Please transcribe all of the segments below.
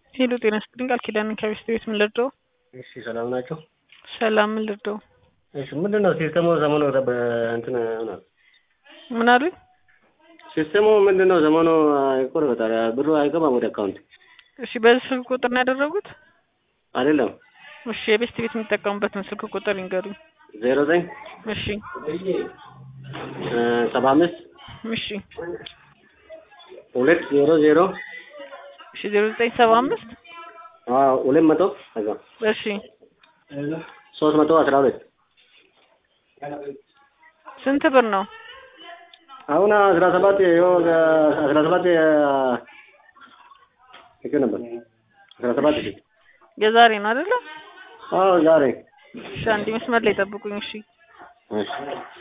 ሄሎ ጤና ይስጥልኝ ቃል ኪዳን ከቤስት ቤት ምን ልርዳው? እሺ ሰላም ናቸው። ሰላም ምን ልርዳው? እሺ ምንድን ነው ሲስተሙ ዘመኑ እንትን ሆኗል። ምን አሉኝ? ሲስተሙ ምንድን ነው ዘመኑ ይቆረጣል፣ ብሩ አይገባም ወደ አካውንት። እሺ በዚህ ስልክ ቁጥር ነው ያደረጉት? አይደለም እሺ የቤስት ቤት የሚጠቀሙበትን ስልክ ቁጥር ይንገሩኝ። ዜሮ ዘጠኝ እሺ ሰባ አምስት እሺ ሁለት ዜሮ ዜሮ እሺ ዜሮ ዘጠኝ ሰባ አምስት ሁለት መቶ ከዛ እሺ ሶስት መቶ አስራ ሁለት ስንት ብር ነው? አሁን አስራ ሰባት አስራ ሰባት ይገ ነበር አስራ ሰባት ሺ የዛሬ ነው አይደለ? አዎ ዛሬ እሺ አንድ መስመር ላይ ጠብቁኝ። እሺ እሺ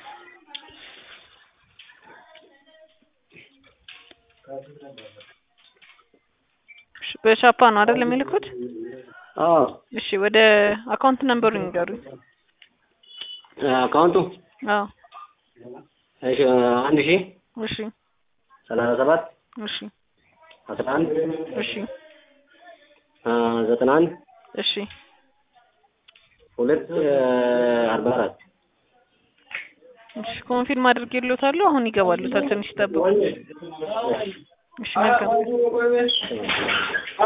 እሺ በቻፓ ነው አይደል የሚልኩት? አዎ እሺ ወደ አካውንት ነምበሩ ይንገሩኝ። አካውንቱ አዎ እሺ አንድ ሺ እሺ ሰላሳ ሰባት እሺ አስራ አንድ እሺ ዘጠና አንድ እሺ ሁለት አርባ አራት እሺ ኮንፊርም አድርጌልዎታለሁ። አሁን ይገባሉታል። ትንሽ ይጠብቁ። እሺ መልካም